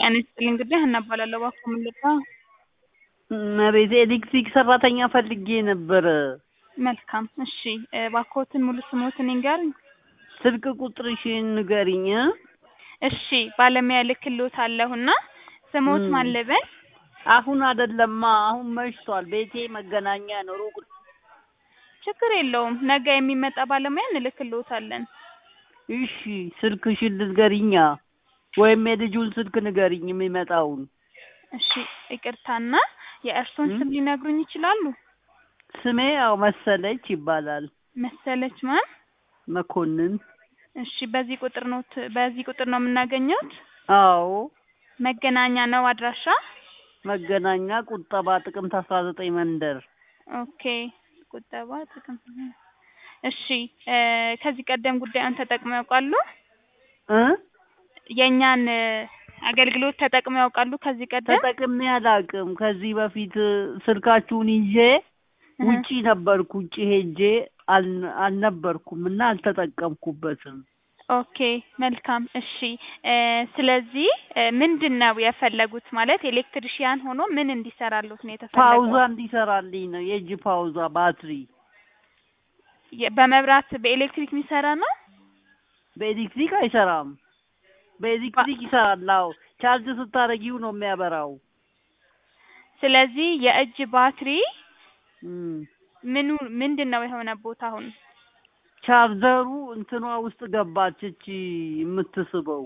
ጤና ይስጥልኝ እንግዲህ ሀና እባላለሁ። እባክዎ ምን ልርዳ? እመቤቴ ኤሌክትሪክ ሰራተኛ ፈልጌ ነበረ። መልካም እሺ፣ እባክዎትን ሙሉ ስሞትን ይንገሩኝ? ስልክ ቁጥርሽን ንገሪኝ። እሺ ባለሙያ እልክልዎታለሁና ስሞት ማን ልበል? አሁን አይደለማ፣ አሁን መሽቷል። ቤቴ መገናኛ ነው፣ ሩቅ ነው። ችግር የለውም ነገ የሚመጣ ባለሙያ እንልክልዎታለን። እሺ ስልክሽን ልትገሪኛ ወይም የልጁን ስልክ ንገሪኝ የሚመጣውን። እሺ ይቅርታና የእርሶን ስም ሊነግሩኝ ይችላሉ? ስሜ ያው መሰለች ይባላል። መሰለች ማን? መኮንን። እሺ በዚህ ቁጥር ነው በዚህ ቁጥር ነው የምናገኘውት? አዎ መገናኛ ነው አድራሻ? መገናኛ ቁጠባ ጥቅምት አስራ ዘጠኝ መንደር። ኦኬ ቁጠባ ጥቅምት እሺ ከዚህ ቀደም ጉዳዩን ተጠቅመው ያውቃሉ? እ የእኛን አገልግሎት ተጠቅመው ያውቃሉ ከዚህ ቀደም? ተጠቅሜ አላውቅም። ከዚህ በፊት ስልካችሁን ይዤ ውጪ ነበርኩ። ውጪ ሄጄ አል- አልነበርኩም እና አልተጠቀምኩበትም። ኦኬ መልካም እሺ ስለዚህ ምንድን ነው የፈለጉት ማለት ኤሌክትሪሺያን ሆኖ ምን እንዲሰራሉት ነው የተፈለገው? ፓውዛ እንዲሰራልኝ ነው። የእጅ ፓውዛ ባትሪ የ- በመብራት በኤሌክትሪክ የሚሰራ ነው? በኤሌክትሪክ አይሰራም። በኤሌክትሪክ ይሰራል። አዎ ቻርጅ ስታደርጊው ነው የሚያበራው። ስለዚህ የእጅ ባትሪ እም። ምኑ ምንድን ነው የሆነቦት አሁን? ቻርጀሩ እንትኗ ውስጥ ገባች እቺ የምትስበው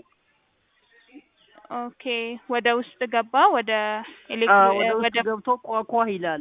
ኦኬ ወደ ውስጥ ገባ ወደ አዎ፣ ኤሌክትሪክ ወደ ውስጥ ወደ ገብቶ ቋቋ ይላል።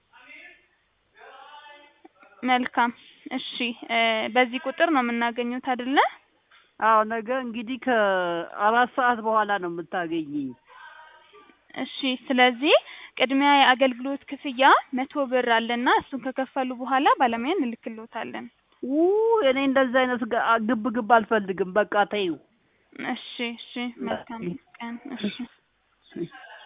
መልካም እሺ በዚህ ቁጥር ነው የምናገኙት አይደለ? አዎ ነገ እንግዲህ ከአራት ሰዓት በኋላ ነው የምታገኘኝ። እሺ ስለዚህ ቅድሚያ የአገልግሎት ክፍያ መቶ ብር አለና እሱን ከከፈሉ በኋላ ባለሙያ እንልክልዎታለን። ው እኔ እንደዚህ አይነት ጋ- ግብ ግብ አልፈልግም። በቃ ተይው። እሺ እሺ መልካም ቀን እሺ